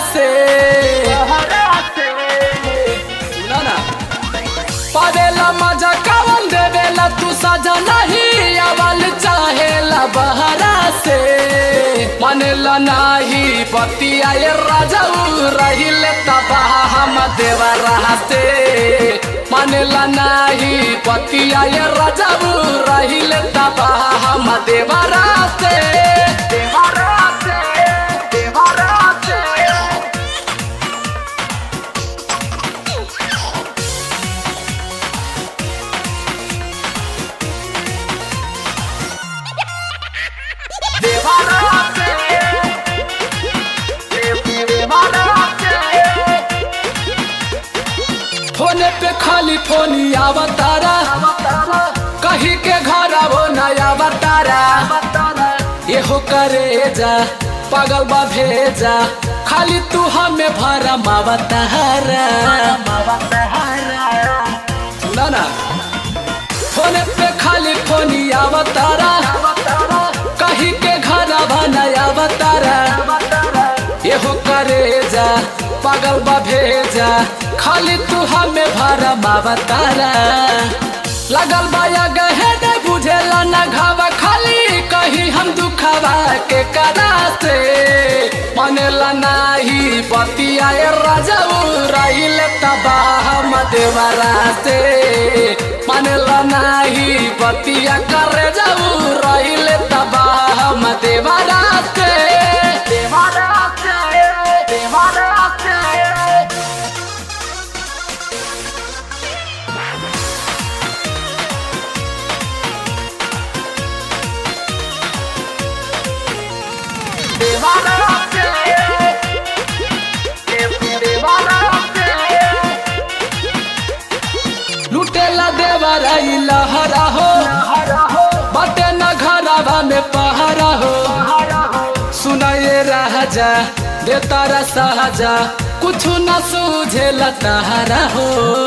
से सुना ना पावेला मजा कवन देवेला तू सजा नहीं आवल चाहेला बहरा से मानेला नाही पतिया ये राजा रहिले तबाह हम देवरा से मानेला नाही पतिया ये राजा रहिले तबाह हम देवरा से देवरा से देवरा से फोने पे खाली फोनी आवतारा कहीं के घर वो नया बतारा एहो करे जा पागल बा भेजा खाली तू हमें भरा मावतारा सुना ना फोने पे खाली फोनी आवतारा कहीं के घर नया बतारा एहो करे जा पागल बा भेजा खाली तू हमें भरा मावतारा लगल बाया गहे ने बुझेला ना घावा खाली कहीं हम दुखावा के कराते मनेला नाही पतिया ए राजा रहिल तबाह मदेवरा से मनेला नाही पतिया करे जाऊ रहिल तबाह मदेवरा से देवरा से देवरा से लुटेला देवरा ई लहरा हो बटे न घरवा में पहरा हो सुनाए राजा दे तारा सहजा कुछ न सूझे लताहरा हो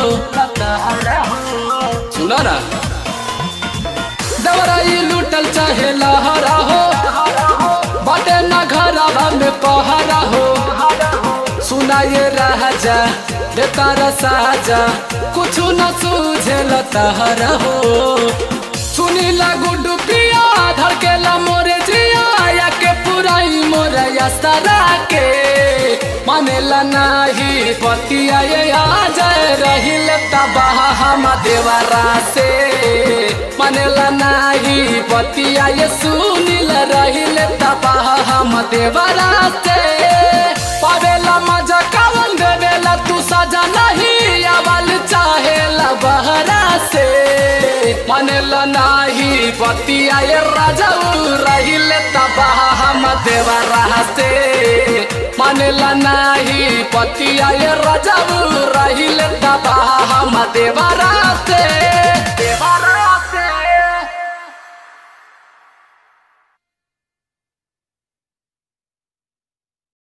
सुना ना देवरा ई लुटल चाहे लहरा हो बटे न घरवा में पहरा हो सुनाए राजा दे तारा साजा कुछ न सूझे लताहरा हो सुनी लागू डुबिया धड़केला मोरे जिया या के पुराई मोरे यास्तरा के मानेला नाही पतिया ये आ जाए रहिल तबाह हम देवरा से मानेला नाही पतिया ये सुनिल रहिल तबाह हम देवरा से पावेला मजा कावन देवेला तू सजा नहीं आवल चाहेला बहरा से मानेला नाही पतिया ये राजा रहिल तबाह हम देवरा से मानेला नाही पतिया ये राजा रहिल तबाह हम देवरा से देवरा